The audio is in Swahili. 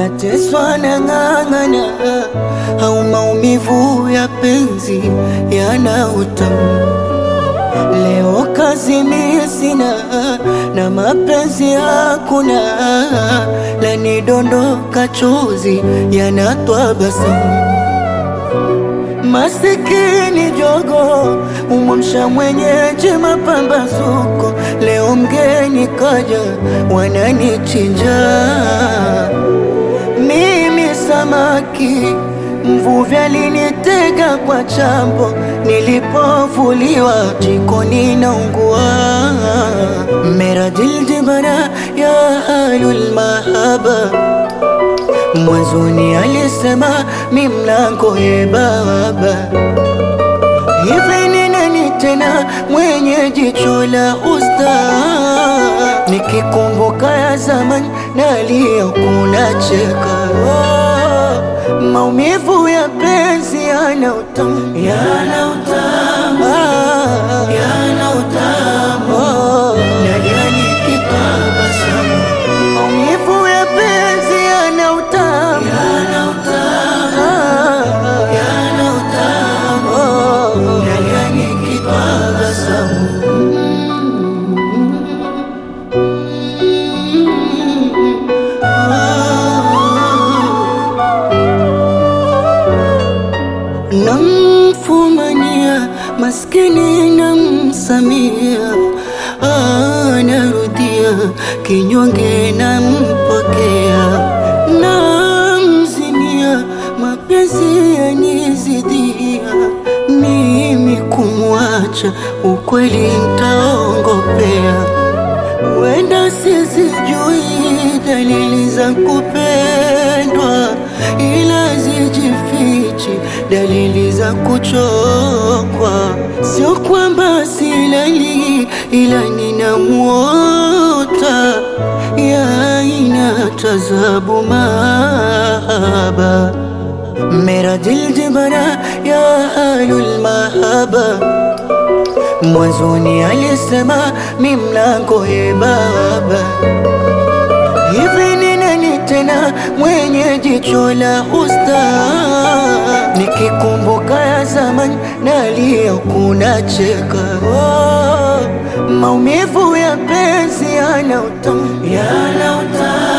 nateswa na ng'ang'ana, au maumivu ya penzi yana utamu. Leo kazi mimi sina na mapenzi hakuna, lanidondoka chozi yanatwa basamu. Masikini jogo umwamsha mwenyeji mapambazuko, leo mgeni kaja wananichinja mimi samaki mvuvi alinitega kwa chambo, nilipovuliwa jikoni naungua. Meradil jibana ya ahlul mahaba, mwanzoni alisema mi mlango ye baba. Hivi ni nani tena mwenye jicho la usta? Nikikumbuka ya zamani nalia kuna cheka oh, maumivu ya penzi yana utamu, yana utamu, ah, yana utamu oh, nalia nikitabasamu. Maumivu ya penzi yana utamu, yana utamu, ah, yana utamu oh, nalia nikitabasamu. Namfumania maskini namsamia, ah, narudia kinyonge nampokea, namzimia mapenzi yanizidia, mimi kumwacha ukweli ntaongopea wenda sizijui dalili za kupendwa, ila zijifichi dalili za kuchokwa. Sio kwamba silali, ila ninamwota ya aina tazabu mahaba meradil jibana ya ahlul mahaba Mwanzoni alisema mi mlango ye baba. Hivi ni nani tena mwenye jicho la usta? Nikikumbuka ya zamani nalia kuna cheka oh, maumivu ya penzi yana utamu, yana utamu